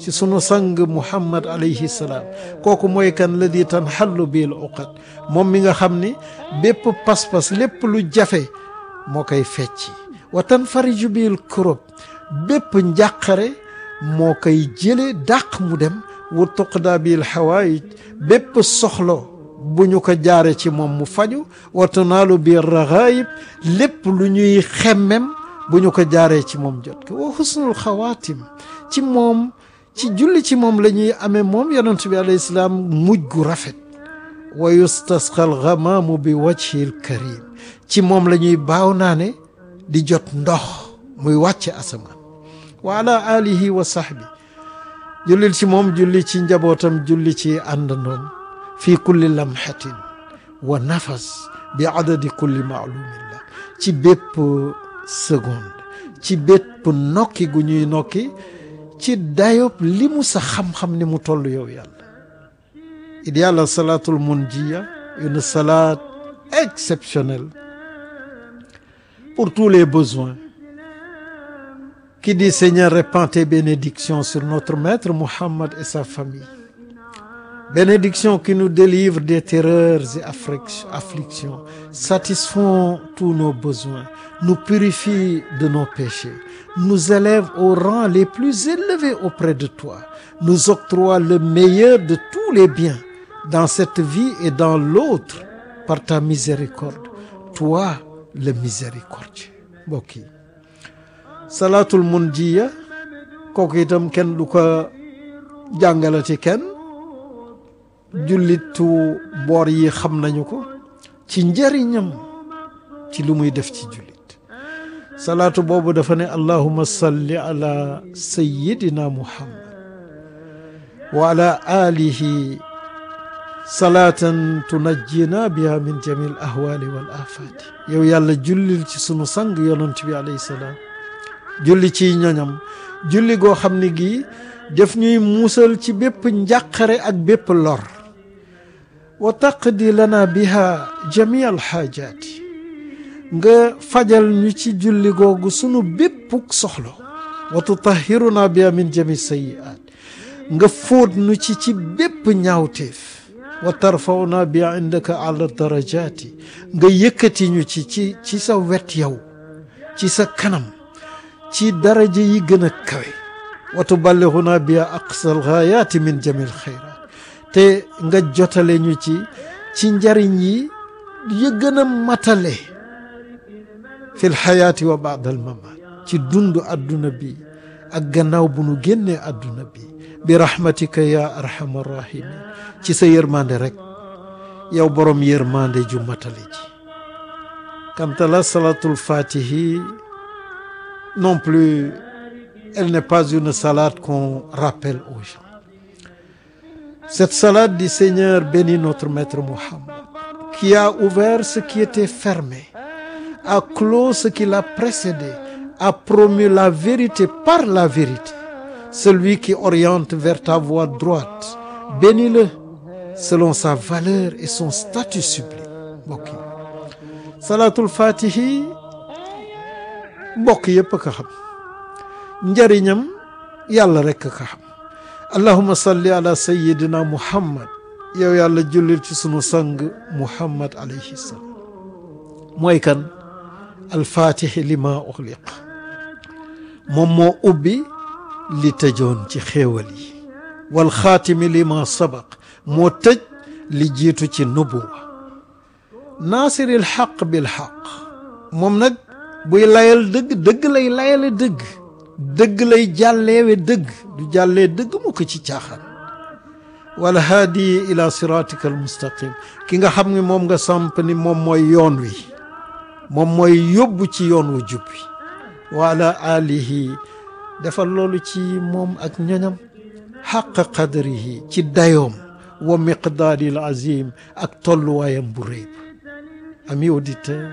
ci sunu sang muhammad alayhi salaam kooku mooy kan ladi tan xallu bil uqad moom mi nga xam ni bépp pas-pas lépp lu jafe moo koy fecci wa tan fariju bil kurub bépp njàqare moo koy jële dàq mu dem wa tuqda bil xawaayij bépp soxlo bu ñu ko jaare ci moom mu faju wa tunaalu bil raxaayib lépp lu ñuy xemmem bu ñu ko jaaree ci moom jot ko wa husnul xawaatim ci moom ci julli ci moom la ñuy amee moom yonent bi alayhi salaam mujj gu rafet wa yustasqal gamaamu bi wajhil karim ci moom la ñuy baaw naa ne di jot ndox muy wàcce asamaan wa ala alihi wa sahbi jullil ci moom julli ci njabootam julli ci àndandoom fi kulli lamhatin wa nafas bi adadi kulli maalumillah ci bépp seconde ci bépp nokki gu ñuy nokki ci dayob li mu sa xam-xam ni mu toll yow yàlla il y a la salatul munjiya une salade exceptionnelle pour tous les besoins qui dit Seigneur répands tes bénédictions sur notre maître Muhammad et sa famille bénédictions qui nous délivrent des terreurs et afflictions satisfont tous nos besoins nous purifie de nos péchés nous élève au rang les plus élevés auprès de toi nous octroie le meilleur de tous les biens dans cette vie et dans l'autre par ta miséricorde toi le miséricordieux mbokk yi salaatul munjiya kooku itam kenn du ko jàngalati kenn jullitu boor yi xam nañu ko ci njëriñam ci lu muy def ci jullit salaatu boobu dafa ne allahuma salli ala sayidina muhammad wa ala alihi salaatan tunajjina biha min jami al ahwali wal afati yow yàlla jullil ci sunu sang yonent bi alayhi salaam julli ciy ñoñam julli goo xam ne gii def ñuy muusal ci bépp njàqare ak bépp lor wa taqdi lana biha jami al xaajaati nga fajal ñu ci julli googu sunu béppuk soxlo wa tutahiruna biha min jami sayiat nga fóot nu ci ci bépp ñaawteef wa tarfauna bi indaka ala darajaati nga yëkkati ñu ci ci ci sa wet yow ci sa kanam ci daraja yi gën a kawe wa tuballighuna bi aqsal ghaayati min jamil xayraat te nga jotale ñu ci ci njariñ yi yi gën a matale fi lxayaati wa baada al mamaat ci dundu adduna bi ak gannaaw bu nu génnee adduna bi bi rahmatika ya arhamar rahimin ci sa yërmande rek yow borom yërmande ju matale ji quant à la salatul fatihi non plus elle n'est pas une salade qu'on rappelle aux gens cette salade du Seigneur bénit notre maître Muhammad qui a ouvert ce qui était fermé a clos ce qui l'a précédé a promu la vérité par la vérité celui qui oriente vers ta voie droite bénis-le selon sa valeur et son statut sublime mbokk yi salaatul fatihi mbokk yépp a ko xam njariñam yàlla rekk a ko xam allahuma salli ala sayidina muhammad yow yàlla jullil ci sunu sang muhammad alayhi salaam mooy kan alfaatihi lima uxliq moom moo ubbi li tëjoon ci xéewal yi wal xaatimi lima sabaq moo tëj li jiitu ci nubuwa naasiril xaq bil xaq moom nag buy layal dëgg dëgg lay layale dëgg dëgg lay jàlleewe dëgg du jàllee dëgg mu ko ci caaxaan wala haadi ila siratika al mustaqim ki nga xam ne moom nga samp ni moom mooy yoon wi moom mooy yóbbu ci yoon wu jub wi wa ala alihi defal loolu ci moom ak ñoñam xaq qadrihi ci dayoom wa miqdaari al azim ak tolluwaayam bu rëy amis auditeurs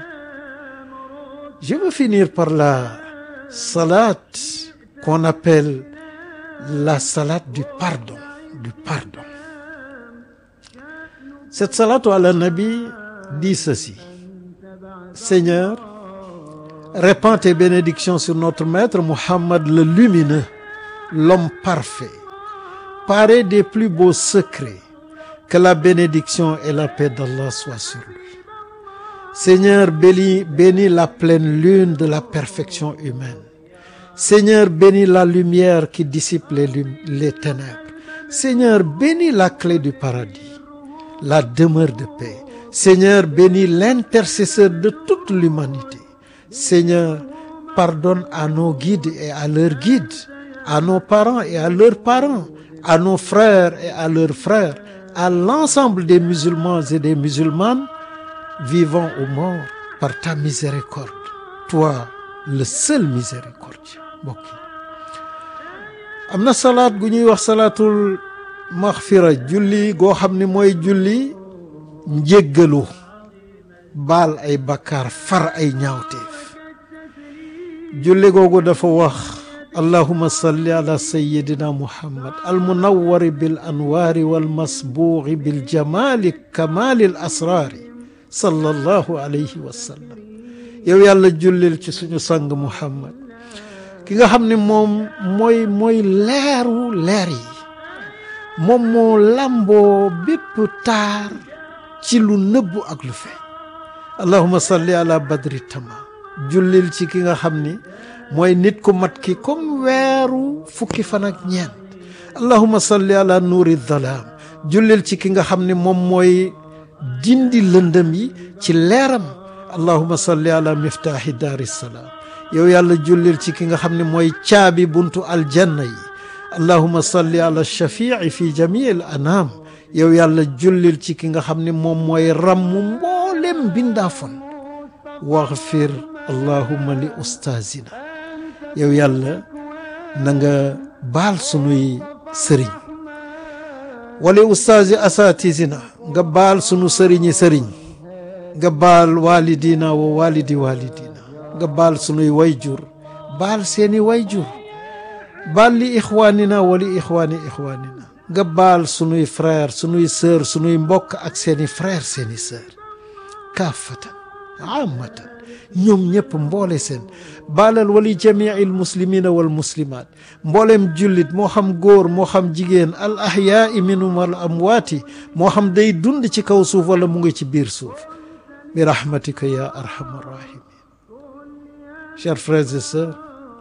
je veux finir par la salade qu'on appelle la salade du pardon du pardon cette salade ala nabi dit ceci Seigneur répands tes bénédictions sur notre maître Muhammad le lumineux l'homme parfait paré des plus beaux secrets que la bénédiction et la paix d'Allah soient sur lui Seigneur bénis bénis la pleine lune de la perfection humaine Seigneur bénis la lumière qui dissipe les lum les ténèbres Seigneur bénis la clé du paradis la demeure de paix Seigneur bénis l'intercesseur de toute l'humanité Seigneur pardonne à nos guides et à leurs guides à nos parents et à leurs parents à nos frères et à leurs frères à l'ensemble des musulmans et des musulmanes vivants ou morts par ta miséricorde toi le seul miséricordieux mbokk yi am na salaat gu ñuy wax salaatul maxfira julli goo xam ni mooy julli njéggalu baal ay bakkaar far ay ñaawteef julli googu dafa wax allahuma salli ala sayidina muhammad almunawari bil anwaari walmasbuuxi bil jamaali kamaali l asraari sallallahu alayhi wa sallam yow yàlla jullil ci suñu sang muhammad ki nga xam ne moom mooy mooy leeru leer yi moom moo lamboo bépp taar ci lu nëbbu ak lu feeñ allahuma salli ala badri tamam jullil ci ki nga xam ni mooy nit ku mat ki comme weeru fukki fan ak ñeent allahuma salli ala nuuri dhalaam jullil ci ki nga xam ni moom mooy dindi lëndëm yi ci leeram allahuma salli ala miftaahi daari salaam yow yàlla jullil ci ki nga xam ne mooy caabi buntu aljanna yi allahuma salli ala shafii fi jamii al anaam yow yàlla jullil ci ki nga xam ne moom mooy rammu mboolem bindaafon waxfir allahuma li ustaazina yow yàlla na nga baal sunuy sëriñ wali ustaazi asatizina nga baal sunu sëriñi sëriñ nga baal walidina wa walidi walidina nga baal sunuy wayjur baal seeni wayjur baal li ixwaanina wa li ixwaani ixwaanina nga baal sunuy frère sunuy sœur sunuy mbokk ak seeni frère seeni sœur kaafatan amatan ñoom ñëpp mboole seen baalal wali jamii muslimina wal muslimaat mbooleem jullit moo xam góor moo xam jigéen al ahyaai minhum wal amwaati moo xam day dund ci kaw suuf wala mu ngi ci biir suuf bi rahmatika ya arhamar rahimin chers frères et sœurs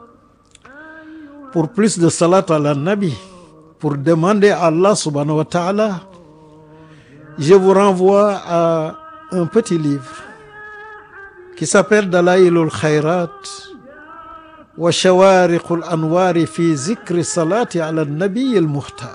pour plus de salat ala nabi pour demander à Allah subhanahu wa ta'ala je vous renvoie à un petit livre qui s'appelle Dalailul Khayrat wa Shawariqul Anwari fi zikri salati ala nabi al mukhtar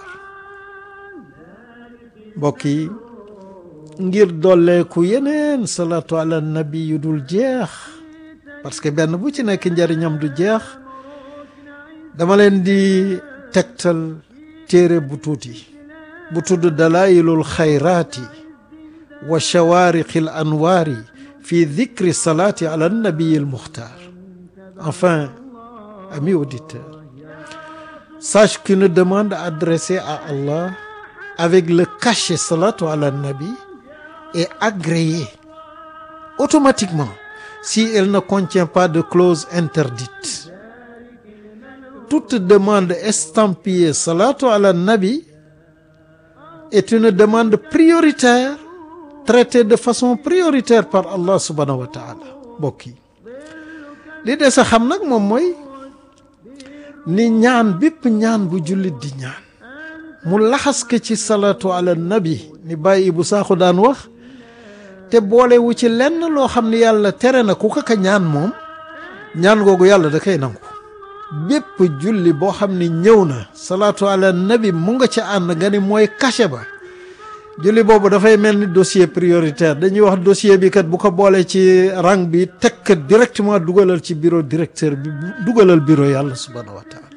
mbokk yi ngir dolleeku yeneen salatu ala nabi yu dul jeex parce que benn bu ci nekk njariñam du jeex dama leen di tegtal téere bu tuuti bu tudd Dalailul Khayraati wa Shawariqil Anwari fi dhikri salati ala nabi al mukhtar enfin amis auditeurs sache qu'une demande adressée à Allah avec le cachet salatu ala nabi est agréée automatiquement si elle ne contient pas de clause interdite toute demande estampillée salatu ala nabi est une demande prioritaire traité de façon prioritaire par Allah subhanahu wa taala mbokk yi li des a xam nag moom mooy ni ñaan bépp ñaan bu jullit di ñaan mu laxas ko ci salatu ala nabi ni bàyyi bu saaxu daan wax te boolewu ci lenn loo xam ne yàlla tere na ku ko ka ñaan moom ñaan googu yàlla da koy nangu bépp julli boo xam ne ñëw na salatu ala nabi mu nga ca ànd nga ni mooy cachet ba julli boobu dafay mel ni dossier prioritaire dañuy wax dossier bi kat bu ko boolee ci rang bi teg kat directement dugalal ci bureau directeur bi dugalal bureau yàlla subhanahu wa taala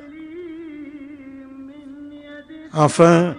enfin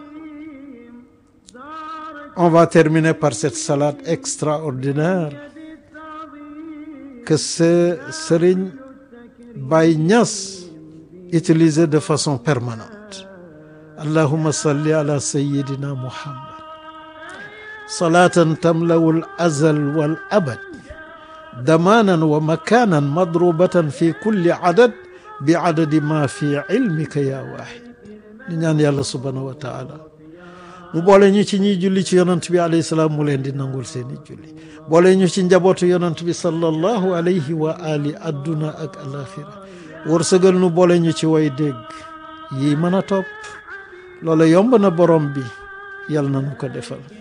on va terminer par cette salade extraordinaire que ce Serigne Baye Niass utilisait de façon permanente allahumma salli ala sayyidina muhammad salaatan tamlawu al azal wal abad damanan wa makanan madrubatan fi kulli adad bi adadi ma fi ilmika ya wahid di ñaan yàlla subhanahu wa taala mu boole ñu ci ñiy julli ci yonant bi alayhi salaam mu leen di nangul seeni julli boole ñu ci njabootu yonant bi sallallahu alayhi wa ali adduna ak alaxira wërsëgal nu boole ñu ci way dégg yi mën a topp loola yomb na borom bi yàlla na nu ko defal